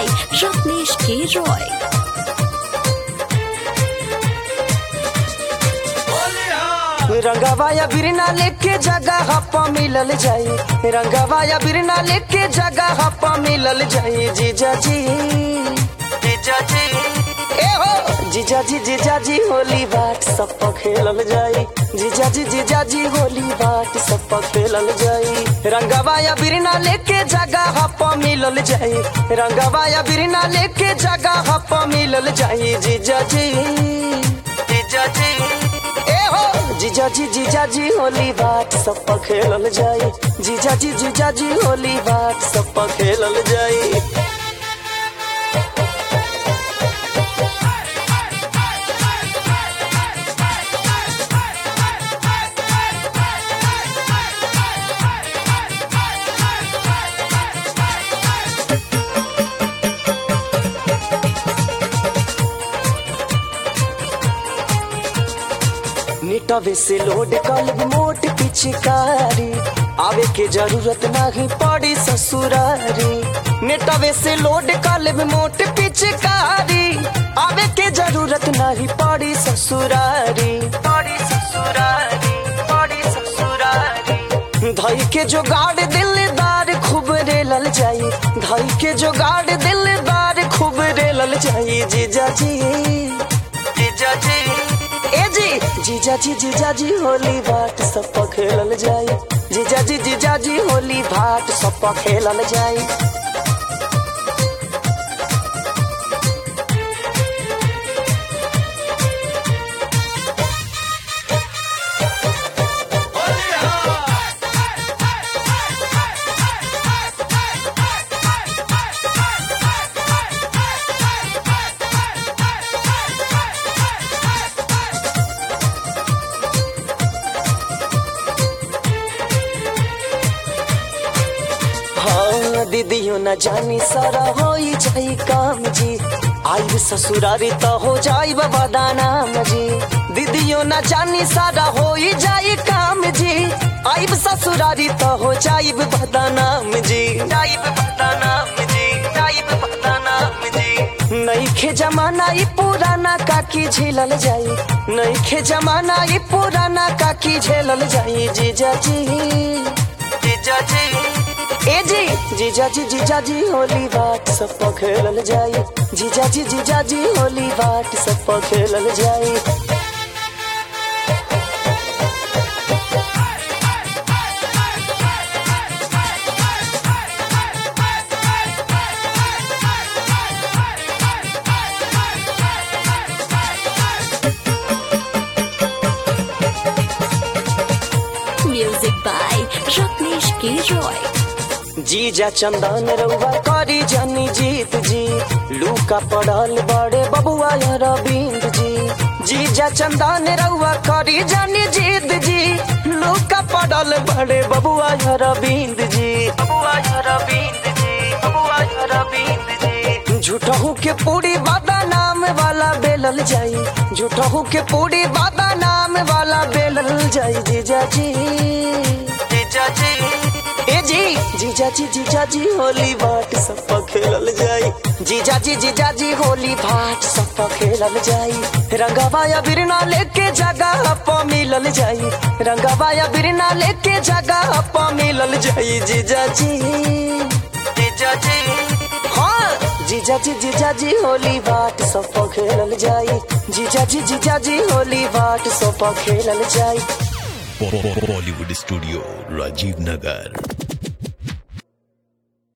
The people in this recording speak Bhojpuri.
Ratnesh K. Roy. रंगवा या बिरना लेके जगह हप्पा मिलल जाई रंगवा या बिरना लेके जगह हप्पा मिलल जाई जीजा जी जीजा जी ए हो जीजा जी जीजा जी होली बाट सब पर खेलल जाई जीजा जी जीजा जी होली बाट सब पर खेलल जाई रंगवा या बिरना लेके जगह हप्पा मिलल जाई रंगवा या बिरना लेके जगह हप्पा मिलल जाई जीजा जी जीजा जी ए हो जीजा जी जीजा जी होली बाट सब पर खेलल जाई जीजा जी जीजा जी होली बाट सब पर खेलल जाई निटवे से लोड कल मोट पिचकारी आवे के जरूरत नहीं पड़ी ससुरारी नेटवे से लोड कल मोट पिचकारी आवे के जरूरत नहीं पड़ी ससुरारी पड़ी ससुरारी पड़ी ससुरारी धई के जुगाड़ दिलदार खूब रेलल जाई धई के जुगाड़ दिलदार खूब रेलल जाई जीजा जी जीजा जी ए जी जीजा जी जीजा जी होली भाट सब पर खेलल जाई जीजा जी जीजा जी होली भाट सब पर खेलल जाई हाँ दीदियों न जानी सारा हो जाई काम जी आई ससुरारी तो हो जाई बाबा नाम जी दीदियों न जानी सारा हो जाई काम जी आई ससुरारी तो हो जाई बाबा नाम जी जाई बाबा नाम जी जाई बाबा नाम जी नहीं खे जमाना ई पुराना काकी झेलल जाई नहीं खे जमाना ई पुराना काकी झेलल जाई जीजा जी जीजा जी ए जी जीजा जी जीजा जी होली बाट सब पर खेलल जाई जीजा जी जीजा जी होली बाट सब पर खेलल जाई Music by Ratnesh K. Roy. जीजा चंदन रउआ करी जानी जीत जी लूका पड़ल बड़े बबुआ या रविंद जी जीजा चंदन रउआ करी जानी जीत जी लूका पड़ल बड़े बबुआ या रविंद जी बबुआ या रविंद जी बबुआ या रविंद जी झूठहू के पूरी बादा नाम वाला बेलल जाई झूठहू के पूरी बादा नाम वाला बेलल जाई जीजा जी जीजा जी ए जी जीजा जी जीजा जी होली भाट सब पर खेलल जाई जीजा जी जीजा जी होली भाट सब पर खेलल जाई रंगवा या बिरना लेके जगह पर मिलल जाई रंगवा या बिरना लेके जगह पर मिलल जाई जीजा जी जीजा जी हाँ जीजा जी जीजा जी होली भाट सब पर खेलल जाई जीजा जी जीजा जी होली भाट सब पर खेलल जाई बॉलीवुड स्टूडियो राजीव नगर